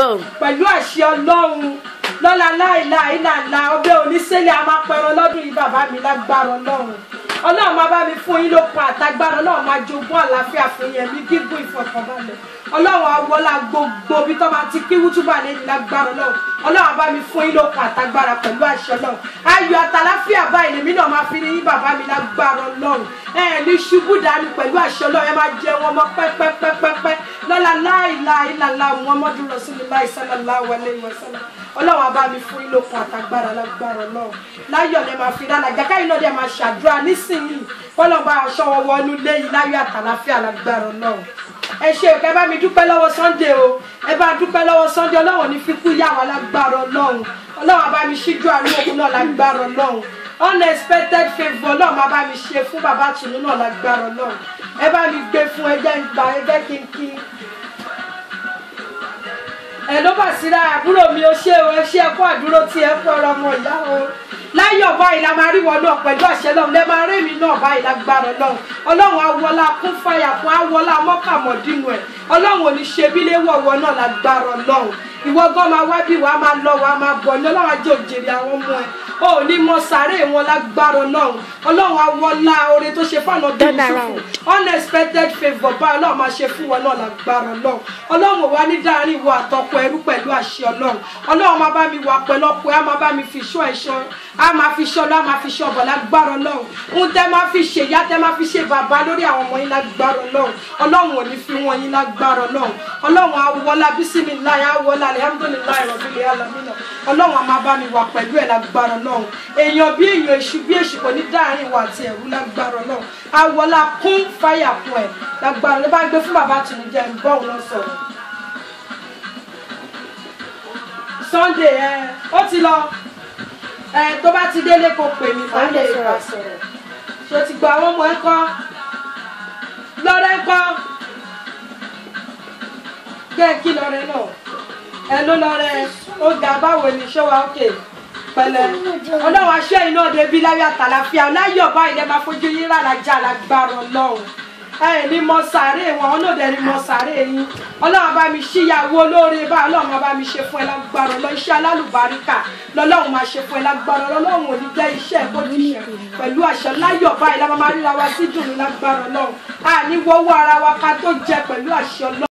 boom. pẹ̀lú àṣẹ ọlọ́run lọ́la láìláì làlá ọbẹ̀ oníṣẹ́lẹ̀ a máa pẹran lọ́dún yìí bàbá mi lágbára ọlọ́run ọlọ́run máa bá mi fún yín lókun àtagbára ọlọ́run máa jogún àlàáfíà fún yín ẹ̀mí gígùn ìfọ̀kànbalẹ̀ ọlọ́run awọ́lá gbogbo bí tó máa ti kí wútúbà lẹ́yìn lágbára ọlọ́run ọlọ́run á bá mi fún yín lókun àtagbára pẹ̀lú àṣẹ ọlọ́run ayọ̀ àtàláfíà báyìí lèmi náà máa fi ní yín bàbá mi lágbára ọlọ́run ẹ ní ṣubú dání pẹ̀lú àṣẹ ọlọ́run ẹ máa jẹ wọn mọ́ pẹ́pẹ́pẹ́pẹ́ lọ́la láìláìlàlá muhammadu rasulillah sallallahu alayhi wa sallam ọlọ́run á bá mi fún yín lókun àtagbára lágbára ọlọ́run láyọ̀ lẹ máa fi dáná jàkáyìn náà dẹ̀ máa ṣàdúrà nísìnyìí kọ́lọ́n bá aṣọ wọn wọnú léyìí láyọ̀ àtàláfíà lágbára ọlọ́run ẹ ṣe òkè ẹ bá mi dúpẹ́ lọ́wọ́ sunday o ẹ bá dúpẹ́ lọ́wọ́ sunday ọlọ́run ní fi kú yá wa lágbára ọlọ́run ọlọ́run á bá mi ṣíjú àánú òkú náà lágbára ọlọ́run unexpected favour ọlọ́run á bá mi ṣe fún bàbá tùnú náà lágbára ọlọ́run ẹ bá mi gbé fún ẹjẹ́ ìgbà ẹjẹ́ kínkí ẹ ló bà síra àbúrò mi ó ṣe o ẹ ṣe ẹkọ àdúró tí ẹ kọ ọ̀rọ̀ ọmọ ìyá o láyọ̀ báyìí la máa rí wọn náà pẹ̀lú àṣẹ náà lẹ máa rí mi náà báyìí lágbára Ọlọ́run Ọlọ́run awọlá kún fàyà fún awọlá mọkàmọdínú ẹ Ọlọ́run ò ní ṣe bí léwọwọ náà lágbára Ọlọ́run ìwọ gan máa wá bí wàá máa lọ wàá máa bọ̀ ní Ọlọ́run ajé òjèrè àwọn ọmọ ẹ o ò ní mọ sàárè wọn lágbára Ọlọ́run Ọlọ́run awọlá oore tó ṣe fáwọn ọdún Turn Yúsúfù around. unexpected favour bá Ọlọ́run máa ṣe fún wọn náà lágbára Ọlọ́run Ọlọ́run ò wá ní dáhàrin ìwọ àtọkọ ẹrú pẹ̀lú àṣẹ Ọlọ́run Ọlọ́run máa bá mi wà pẹ̀lú ọkọ ẹ á máa bá mi fi ṣọ́ ẹ̀ṣọ́ á máa fi ṣọ́ lọ́ á máa fi ṣọ́ ọ̀bọ̀ lágbára Ọlọ́run ń tẹ́ máa fi ṣe ìyá tẹ́ máa fi ṣe bàbá lórí àwọn ọmọ yín lágbára Ọlọ́run Ọlọ́run ò ní fi wọn yín lágbára Ọlọ́run Ọlọ́run àwọlá bísímìláì àwọlá alihamudulilayi rọ̀bìlì alamina Ọlọ́run á máa bá mi wà pẹ̀lú ẹ̀ lágbára Ọlọ́run èèyàn bí èèyàn èṣù bí èṣù kò ní dáhàrin ìwà àti ẹ̀rú lágbára Ọlọ́run àwọlá kún fáyà fún ẹ̀ lágbára ló bá gbé fún bàbá tìǹjẹ́ ń bọ́ òun sọ̀rọ̀ Sunday ẹ ó ti lọ ẹ tó bá ti délé kó pè mí má lè bá sọ̀rọ̀ ṣe ti gba àwọn ọmọ ẹ kọ́ lọ́rẹ́ kọ́ gẹ́ kí lọ́rẹ́ náà ẹ ló lọ́rẹ́ ó ga báwo ni ṣọ́wá òkè pẹ̀lẹ́ ọlọ́run aṣọ iná débi láyọ̀ àtàlàfíà láyọ̀ báyìí lẹ́ máa fojú yín ràlájà lágbára ọlọ́run ẹ ní mọ sàárè wọn ọlọ́dẹ ní mọ sàárè yín ọlọ́run bá mi ṣíyàwó olóore bá ọlọ́run bá mi ṣe fún ẹ lágbára ọlọ́ iṣẹ́ alálùbáríkà lọ́lọ́run máa ṣe fún ẹ lágbára ọlọ́run ò ní jẹ́ iṣẹ́ ìbòjúṣe pẹ̀lú àṣẹ láyọ̀ báyìí la máa ríra wa sí dùnú lágbára ọlọ́run àní wọ́wọ́ ara wa ká tó jẹ pẹ̀lú àṣẹ ọlọ́run.